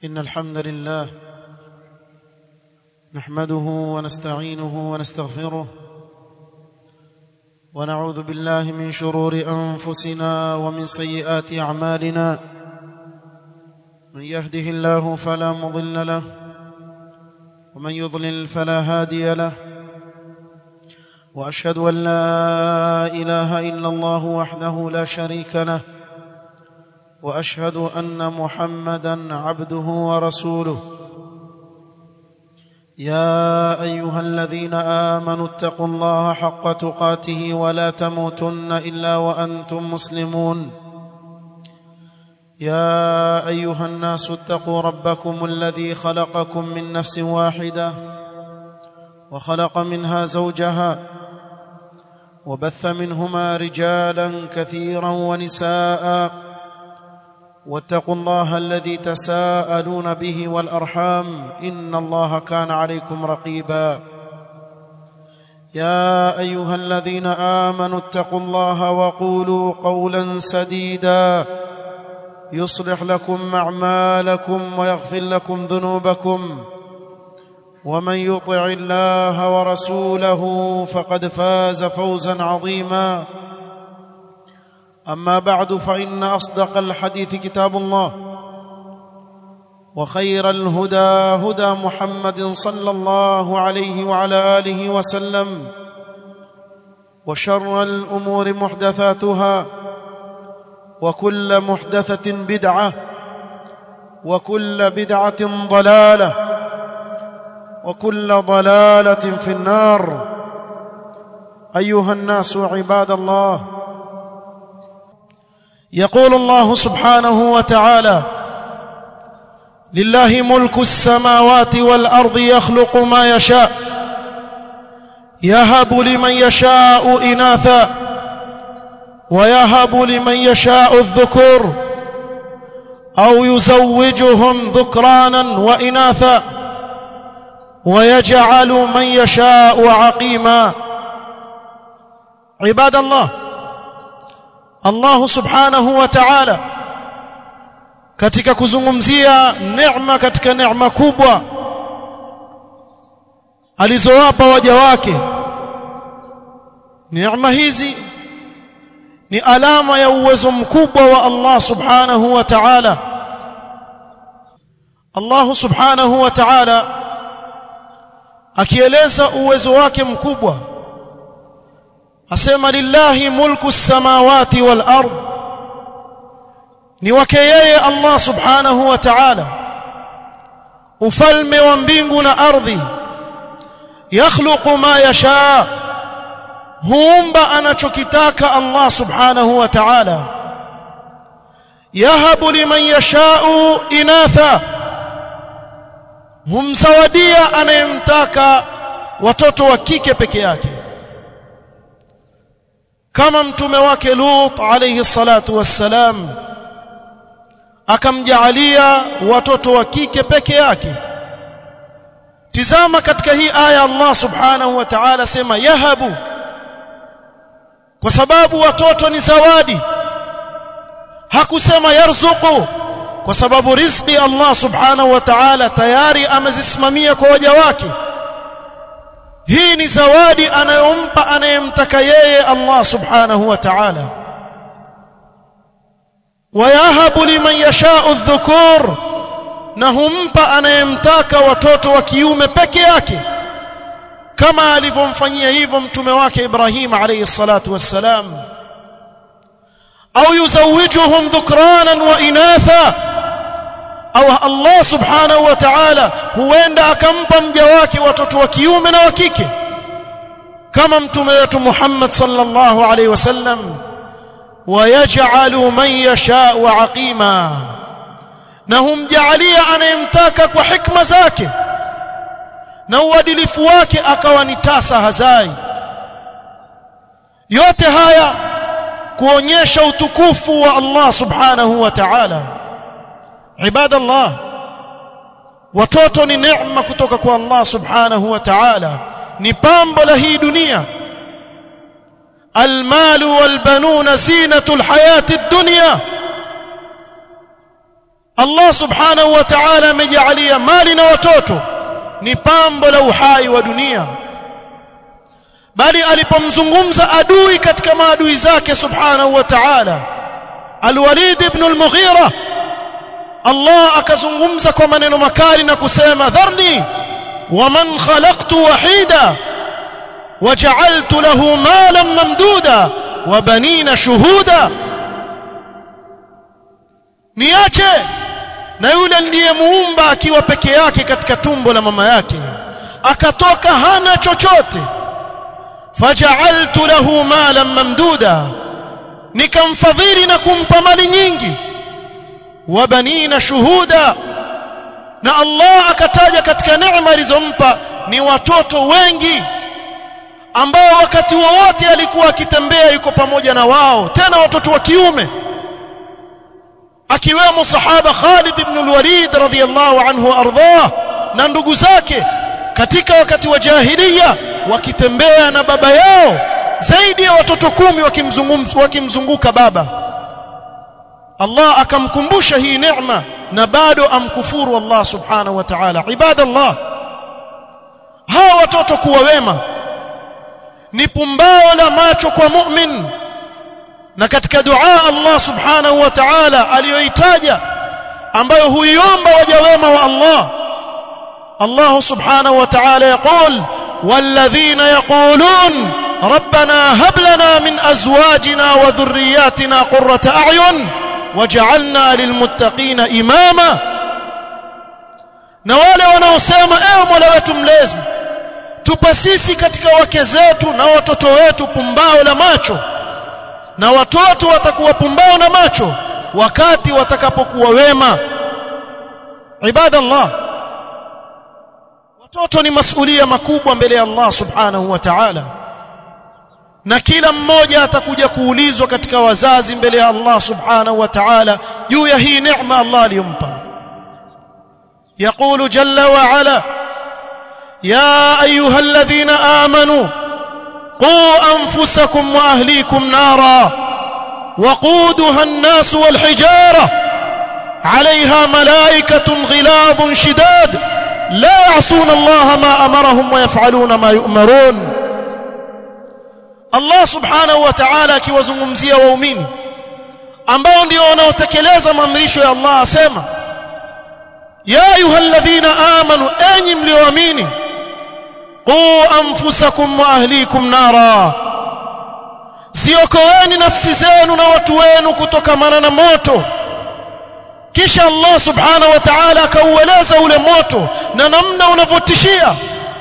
إن الحمد لله نحمده ونستعينه ونستغفره ونعوذ بالله من شرور أنفسنا ومن سيئات أعمالنا من يهده الله فلا مضل له ومن يضلل فلا هادي له وأشهد أن لا إله إلا الله وحده لا شريك له واشهد ان محمدا عبده ورسوله يا ايها الذين امنوا اتقوا الله حق تقاته ولا تموتن الا وانتم مسلمون يا ايها الناس اتقوا ربكم الذي خلقكم من نفس واحده وخلق منها زوجها وبث منهما رجالا كثيرا ونساء واتقوا الله الذي تساءلون به والارحام ان الله كان عليكم رقيبا يا ايها الذين امنوا اتقوا الله وقولوا قولا سديدا يصلح لكم اعمالكم ويغفر لكم ذنوبكم ومن يطع الله ورسوله فقد فاز فوزا عظيما اما بعد فان اصدق الحديث كتاب الله وخير الهدى هدى محمد صلى الله عليه وعلى اله وسلم وشر الامور محدثاتها وكل محدثه بدعه وكل بدعه ضلاله وكل ضلاله في النار ايها الناس عباد الله يقول الله سبحانه وتعالى لله ملك السماوات والارض يخلق ما يشاء يهب لمن يشاء اناثا ويهب لمن يشاء الذكور او يزوجهم ذكرانا واناثا ويجعل من يشاء عقيما عباد الله Allah subhanahu wa ta'ala katika kuzungumzia neema katika neema kubwa alizowapa waja wake neema hizi ni alama ya uwezo mkubwa wa Allah subhanahu wa ta'ala Allah subhanahu wa ta'ala akieleza uwezo wake mkubwa asema lillahi mulku samawati wal ard ni wake yeye Allah subhanahu wa ta'ala ufalme wa mbingu na ardhi yakhluqu ma yasha huumba anachokitaka Allah subhanahu wa ta'ala yahabu liman yasha'u inatha humzawadia anayemtaka watoto wa kike peke yake kama mtume wake Lut alayhi salatu wassalam akamjaalia watoto wa kike peke yake tizama katika hii aya Allah subhanahu wa ta'ala sema yahabu kwa sababu watoto ni zawadi hakusema yarzuqu kwa sababu riziki Allah subhanahu wa ta'ala tayari amezisimamia kwa waja wake hii ni zawadi anayompa anayemtaka yeye Allah subhanahu wa ta'ala wayahabu liman yasha'u adh-dhukur na humpa anayemtaka watoto wa kiume peke yake kama alivyomfanyia hivyo mtume wake Ibrahim alayhi salatu wassalam au yuzawijuhum dhukranan wa inatha au Allah subhanahu wa ta'ala huenda akampa mja wake watoto wa kiume na wa kike kama mtume wetu Muhammad sallallahu alaihi wasallam wayaj'alu man yasha'u aqima na humjaalia anayemtaka kwa hikma zake na uadilifu wake akawa ni tasa hazai yote haya kuonyesha utukufu wa Allah subhanahu wa ta'ala ibadallah watoto ni neema kutoka kwa Allah subhanahu wa ta'ala ni pambo la hii dunia almalu walbanuna zinatul hayati dunya Allah subhanahu wa ta'ala amejalia mali na watoto ni pambo la uhai wa dunia bali alipomzungumza adui katika maadui zake subhanahu wa ta'ala Al-Walid ibn al-Mughira Allah akazungumza kwa maneno makali na kusema dharni waman khalaqtu wahida waja'altu lahu malan mamduda wa banina shuhuda niache na yule ndiye muumba akiwa peke yake katika tumbo la mama yake akatoka hana chochote faja'altu lahu malan mamduda nikamfadhili na kumpa mali nyingi wa banina shuhuda na Allah akataja katika neema alizompa ni watoto wengi ambao wakati wowote alikuwa akitembea yuko pamoja na wao tena watoto wa kiume akiwemo sahaba Khalid ibn al-Walid radhiyallahu anhu ardhah na ndugu zake katika wakati wa jahiliya wakitembea na baba yao zaidi ya watoto kumi wakimzunguka baba Allah akamkumbusha hii neema na bado amkufuru Allah subhanahu wa ta'ala ibadallah hawa watoto kuwa wema ni pumbao la macho kwa mu'min na katika dua Allah subhanahu wa ta'ala aliyoitaja ambayo huiomba waja wema wa Allah Allah subhanahu wa ta'ala yaqul والذين يقولون ربنا هب لنا من ازواجنا وذرياتنا قرة اعين وجعلنا للمتقين اماما na wale wanaosema ewe Mola wetu mlezi tupa sisi katika wake zetu na watoto wetu pumbao la macho na watoto watakuwa pumbao na macho wakati watakapokuwa wema ibadallah watoto ni masulia makubwa mbele ya Allah subhanahu wa ta'ala na kila mmoja atakuja kuulizwa katika wazazi mbele ya Allah subhanahu wa ta'ala juu ya hii neema Allah aliyompa يقول جل وعلا يا ايها الذين امنوا قوا انفسكم واهليكم نارا وقودها الناس والحجاره عليها ملائكه غلاظ شداد لا يعصون الله ما امرهم ويفعلون ما يؤمرون Allah subhanahu wa ta'ala akiwazungumzia waumini ambao ndio wanaotekeleza maamrisho ya Allah asema ya ayyuhalladhina amanu enyi mlioamini qu anfusakum wa ahlikum nara ziokoeni nafsi zenu na watu wenu kutokamana na moto kisha Allah subhanahu wa ta'ala akaueleza ule moto na namna unavyotishia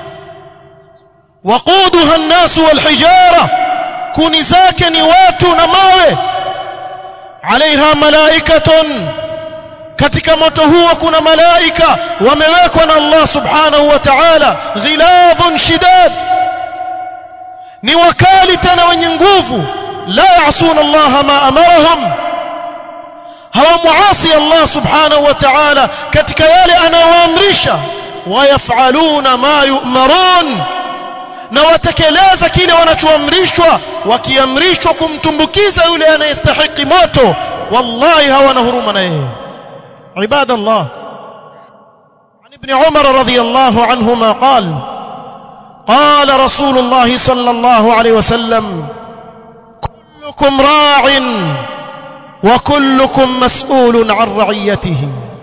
waquduha an-nas wal-hijara kuni zake ni watu na mawe alaiha malaikatun katika moto huo kuna malaika wamewekwa na Allah subhanahu wa ta'ala ghiladhun shidad ni wakali tena wenye nguvu la ya'suna Allah ma amarahum hawamuasi Allah subhanahu wa ta'ala katika yale anayoamrisha wayafaluna ma yu'marun na watekeleza kile wanachoamrishwa wakiamrishwa kumtumbukiza yule anayestahiki moto wallahi hawana huruma na yeye ibadallah عن ابن عمر رضي الله عنهما قال قال رسول الله صلى الله عليه وسلم كلكم راع وكلكم مسؤول عن رعيته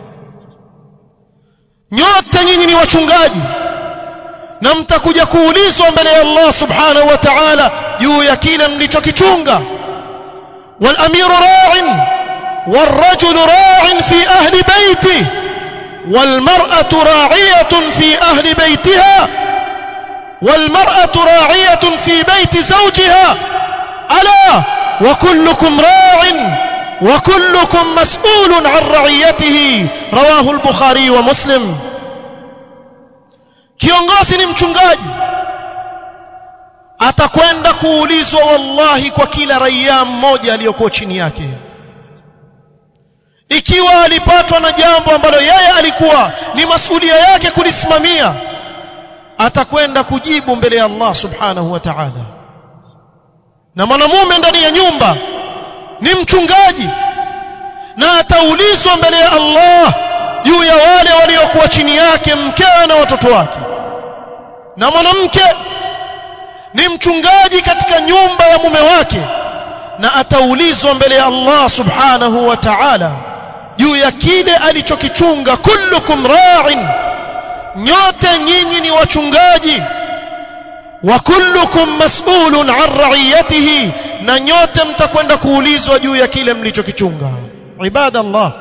nyote nyinyi ni wachungaji na mtakuja kuulizwa mbele ya Allah subhanahu wa ta'ala juu ya kile mlichokichunga wal amiru ra'in والرجل راع في أهل بيته والمرأة راعية في أهل بيتها والمرأة راعية في بيت زوجها ألا وكلكم راع وكلكم مسؤول عن رعيته رواه البخاري ومسلم kiongozi ni mchungaji atakwenda kuulizwa wallahi kwa kila raia mmoja aliyokuwa chini yake ikiwa alipatwa na jambo ambalo yeye alikuwa ni masulia yake kulisimamia atakwenda kujibu mbele ya Allah subhanahu wa ta'ala na mwanamume ndani ya nyumba ni mchungaji na ataulizwa mbele ya Allah juu ya wale waliokuwa chini yake mkewe na watoto wake na mwanamke ni mchungaji katika nyumba ya mume wake na ataulizwa mbele ya Allah subhanahu wa ta'ala juu ya kile alichokichunga kullukum ra'in nyote nyinyi ni wachungaji wa kullukum mas'ulun an ra'iyatihi na nyote mtakwenda kuulizwa juu ya kile mlichokichunga ibadallah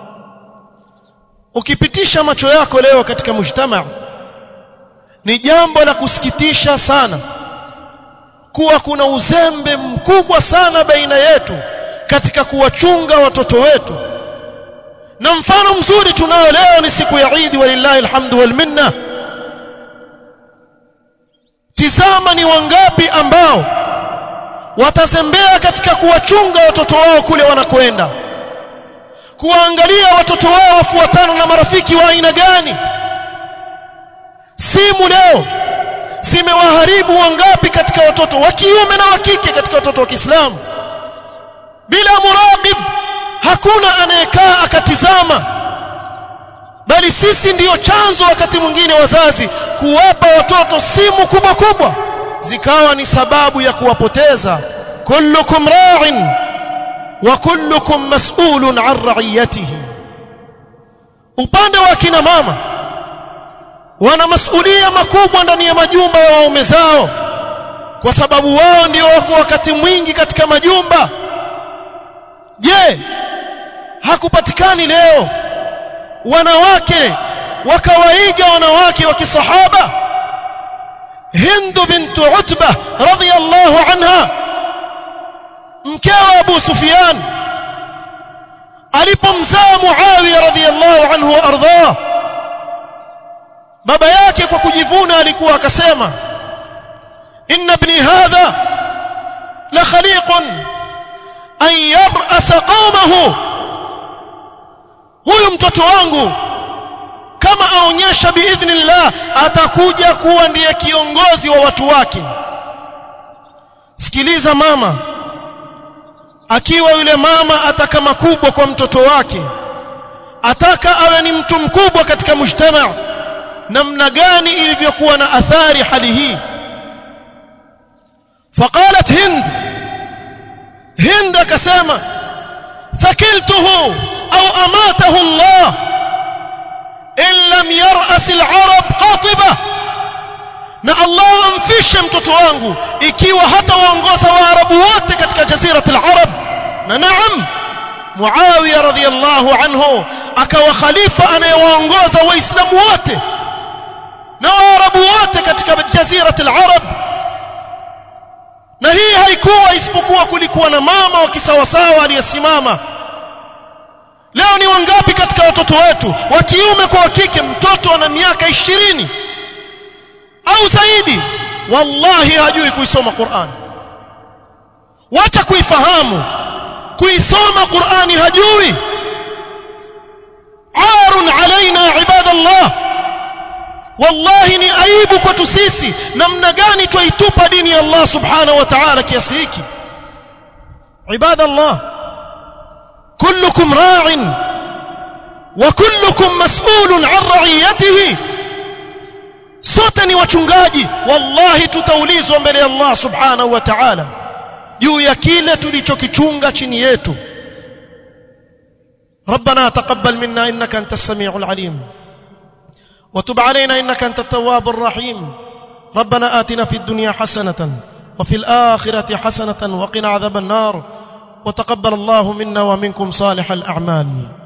ukipitisha macho yako leo katika mujtama ni jambo la kusikitisha sana kuwa kuna uzembe mkubwa sana baina yetu katika kuwachunga watoto wetu na mfano mzuri tunao leo ni siku ya Eid walillahi alhamdu wal minna tizama ni wangapi ambao watazembea katika kuwachunga watoto wao kule wanakwenda kuwaangalia watoto wao wafuatana na marafiki wa aina gani simu leo zimewaharibu wangapi katika watoto wa kiume na wa kike katika watoto wa Kiislamu bila muraqib hakuna anayekaa akatizama bali sisi ndiyo chanzo wakati mwingine wazazi kuwapa watoto simu kubwa kubwa zikawa ni sababu ya kuwapoteza kullukum ra'in wa kullukum mas'ulun 'an ra'iyatihi upande wa kina mama wana masulia makubwa ndani ya majumba ya waume zao kwa sababu wao ndio wako wakati mwingi katika majumba je hakupatikani leo wanawake wakawaiga wanawake wa kisahaba Hind bint Utba radhiyallahu anha mkewe Abu Sufyan alipomzaa Muawiya radhiyallahu anhu wa ardhah baba yake kwa kujivuna alikuwa akasema inna ibni hadha la khaliqun an yar'asa qaumahu huyu mtoto wangu kama aonyesha biidhnillah atakuja kuwa ndiye kiongozi wa watu wake sikiliza mama akiwa yule mama ataka makubwa kwa mtoto wake ataka awe ni mtu mkubwa katika mujtamaa namna gani ilivyokuwa na athari hali hii faqalat hind hind akasema thakiltuhu au amatahu Allah in lam yar'as al-arab qatiba na Allah amfishe mtoto wangu ikiwa hata waongoza waarabu wote katika jazirat al-arab na naam Muawiya radhiyallahu anhu akawa khalifa anayewaongoza waislamu wote na waarabu wote katika jazirat al-arab na hii haikuwa isipokuwa kulikuwa na mama wa kisawasawa aliyesimama leo ni wangapi katika watoto wetu wa kiume kwa wa kike mtoto ana miaka ishirini au zaidi wallahi hajui kuisoma Qur'an wacha kuifahamu kuisoma Qur'ani hajui arun alaina ibadallah wallahi ni aibu kwetu sisi namna gani twaitupa dini ya Allah subhanahu wa ta'ala kiasi hiki ibadallah kullukum ra'in wa kullukum mas'ulun 'an ra'iyatihi sote ni wachungaji wallahi tutaulizwa mbele ya Allah subhanahu wa ta'ala juu ya kile tulichokichunga chini yetu ربنا تقبل منا انك انت السميع العليم وتب علينا انك انت التواب الرحيم ربنا آتنا في الدنيا حسنة وفي الآخرة حسنة وقنا عذاب النار وتقبل الله منا ومنكم صالح الأعمال